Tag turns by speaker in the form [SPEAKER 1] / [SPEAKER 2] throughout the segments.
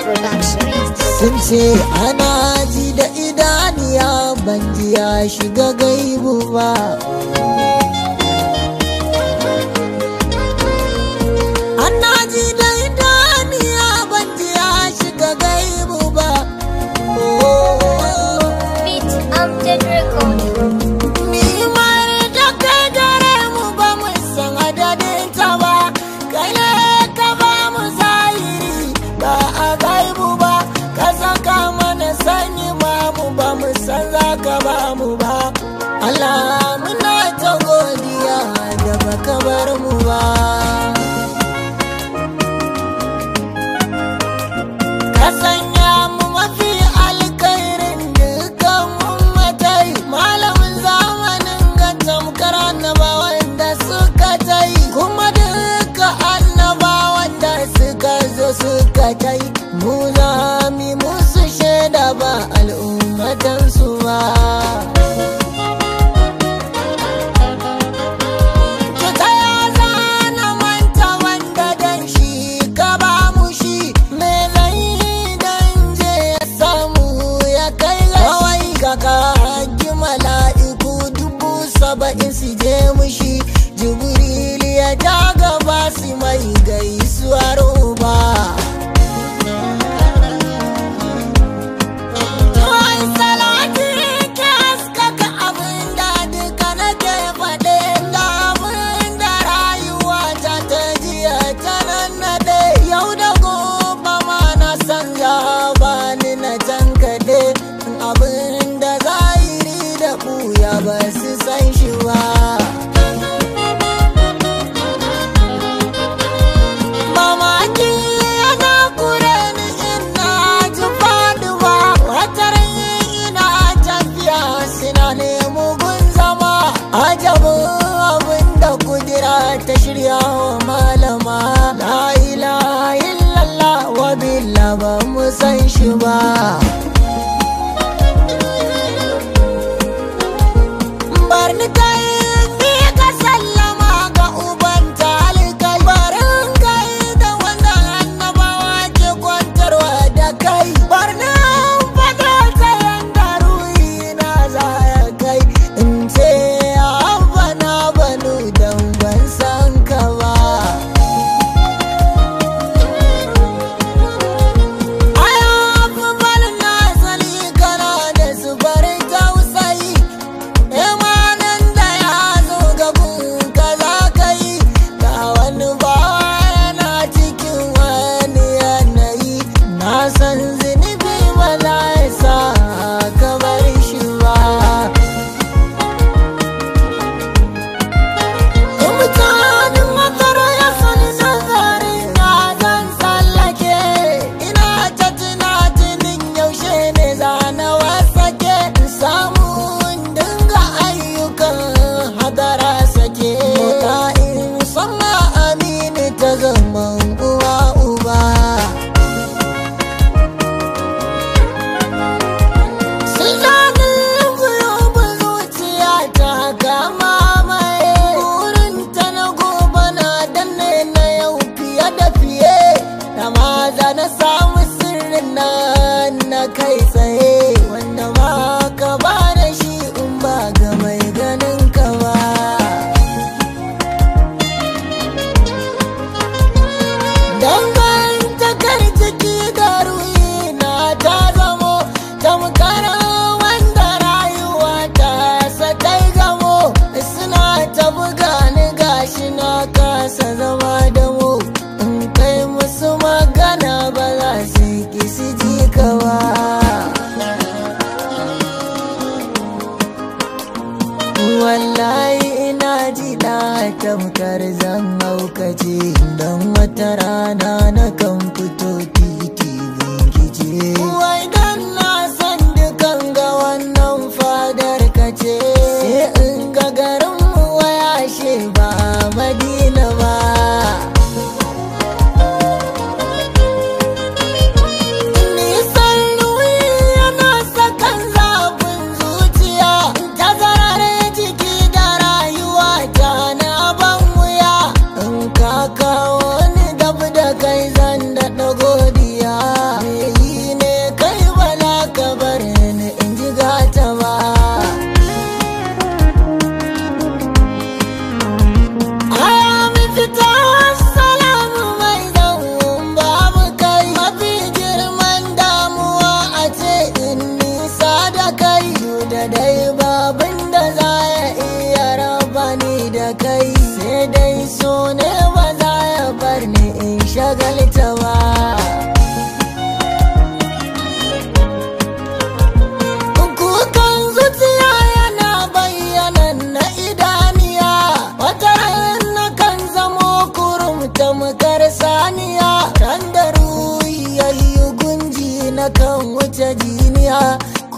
[SPEAKER 1] Production.
[SPEAKER 2] sun ce ana ji da idaniya ban ji ya shiga gaibu ba ana ji da idaniya ban ji ya shiga gaibu ba Oh.
[SPEAKER 1] Beat Amjad Record.
[SPEAKER 2] Nimar da kai gare mu ba mu san adadin ta ba, kai ne ka ba mu zahiri ba a gaibu ba, ka saka mana sanyi ma mu ba mu san za ka ba mu ba. Allah muna ta godiya da baka bar mu ba. Ka sanya mu mafi alkhairin dukkan ummatai malamin zamanin ga tamkar annabawan da suka tai kuma duka annabawan da suka zo suka tai mu za mu musu shaida ba al'ummatansu ba. Ki tsaya zana manta wanda dan shi ka ba mu shi me zai dan je ya samu ya kai ga kawai ka kaji mala'iku dubu saba'in su je mushi jibril ya ja gaba su mai gaisuwar uba. Tuwai salati ke haskaka abin da duka nake faɗe da abin da rayuwa ta ta jiya ta nan naɗe yau da gobe ma na san za ba ni na tankaɗe abin da zahiri da ɓuya ba su san shi ba. mamaki yana kure ni ina ji faduwa watar ina tafiya suna nemo gun zama ajabin abin da kudira ta shirya wa malama la ilaha illallah wa billah ba mu san shi ba barni kai ni ka sallama ga uban talikai barin kai da wanda annabawa ke kwantarwa da kai barni fada ta yanda ruhi na za ya kai in ce abba na banu dan ban san ka ba Aya afubal na sani kana da zubarin tausayi Imanin da ya zo gabin ka za ka yi Ga wani bawa yana cikin wani yanayi Na san zunubi ba za ya sa ka bar shi ba mutanen makara ya sani nazarin na zan tsallake ina ta tunatinin yaushe ne zana wasake samu in dinga ayyukan hadara sake mota in sama amini ta zaman uwa uba Sunanin guyobin zuciya ta kama mai Burinta na gobe na danne na yau fiye da fiye Da maza na samu sirrin na na kai tsaye Wanda ba ka ba da shi in ba ga mai ganin ka ba dangantakar ciki da ruhi na ta zamo tamkar wanda rayuwa ta satai gamo suna ta buga ni gashi na kasa zama da mu in kai musu magana ba za su ki su ji ka ba wallahi ina ji da tamkar zan haukace don wata rana na kan fito titi binkice wai dan na san dukan ga wannan fadar kace sai in ga garin mu waya she ba madina ba Nisan ruwi yana sakan zafin zuciya Tazarar jiki da rayuwa ta na ban wuya In ka kawo ni dab da kai zan daɗa gode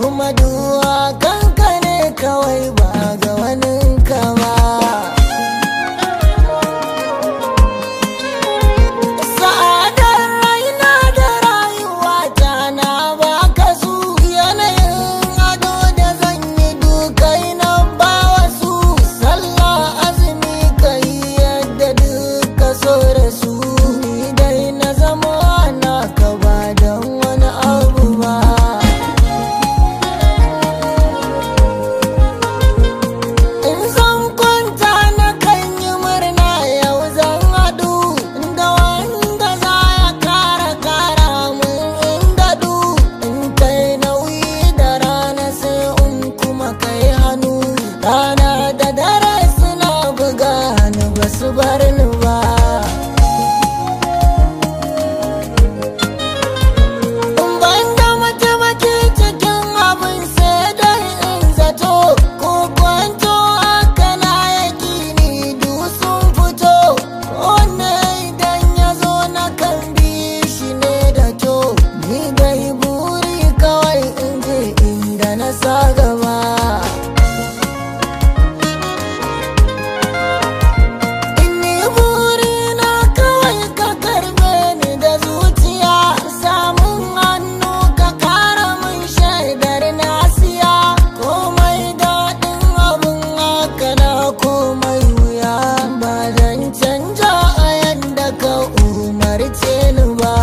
[SPEAKER 2] kuma duwa kanka ne kawai ba ga wani kama sa'adar raina da rayuwa ta na baka su yanayin ado da zan yi dukai na ba wasu sallah azumi kai yadda duka so da su ni dai na zama na ka ba don wani abu ba In zan kwanta na kan yi murna yau zan haɗu da wanda za ya kara kara mun in daɗu in kai nauyi da rana sai in kuma kai hannu rana da dare suna buga ni ba su bar ni ba. Banda mataimaki cikin abin sai dai in zato ko kwanto haka na yaki ni du sun fito wanne idan ya zo na kan bi shi ne da kyau ni dai buri kawai in je inda na sa gaba. Inni burina kawai ka karbe ni da zuciya samun hannu ka kara min shaidar nasiya komai daɗin abin haka na komai wuya ba dan canja a yanda ka umarce ni ba